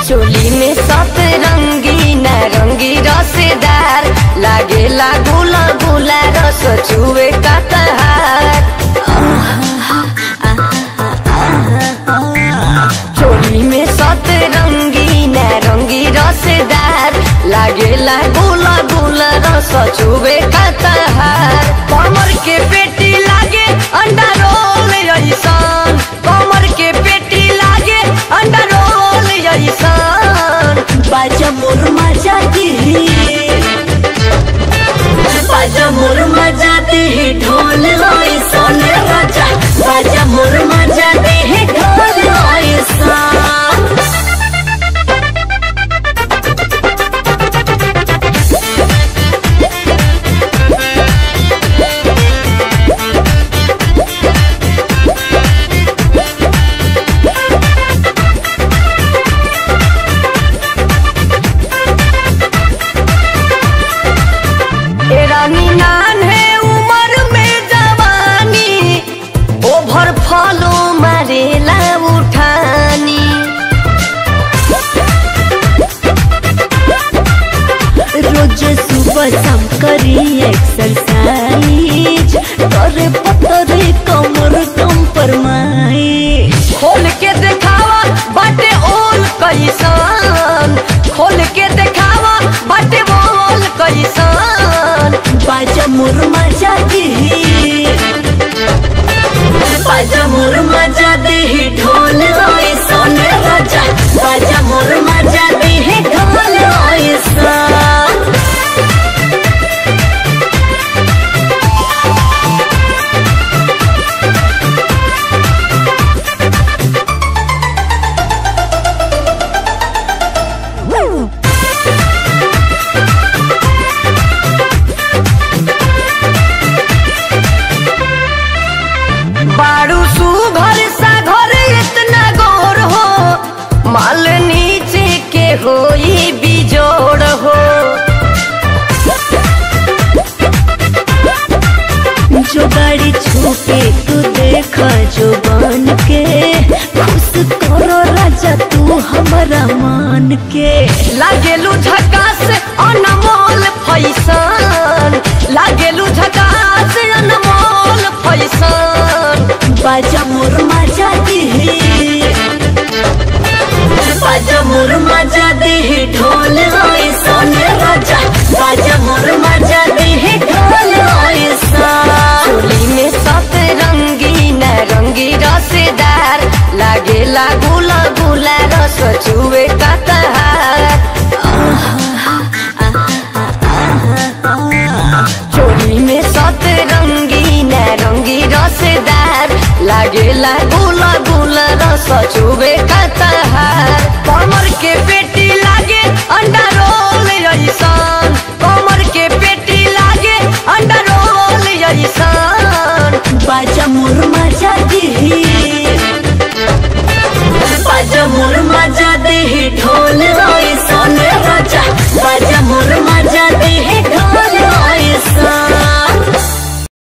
चोली में सतरंगी नारंगी रसेदार लागेला गुला गुला रस चुए का तहार चोली में सतरंगी नारंगी रसेदार लागेला गुला गुला रस चुए का तहार कमर के पेटी लागे अंडा रोल ऐसान कमर के पेटी लागे अंडा रोल ऐसान बाजा मोर मजा दी बाजा मोर मजा दे ढोल होई सोने राजा बाजा मोर मजा दे ढोल होई सन ए रानी नान है उम्र में जवानी ओभर फलो मारेला उठानी रोज सुबह शाम करी एक्सरसाइज करे पतरे कमर कम परमाई खोल के देखावा बाटे ओल कैसान खोल के देखावा बाटे ओल कैसान बाजा मोर मजा दी बाजा मोर मजा दे ढोल होई सोने राजा बाजा मोर मजा दे ढोल होई सन बारू सुघर सा घर इतना गौर हो माल नीचे के होई बिजोड़ हो जो गाड़ी छूटे तू देखा जो बन के खुश करो राजा तू हमारा मान के लागेलू झ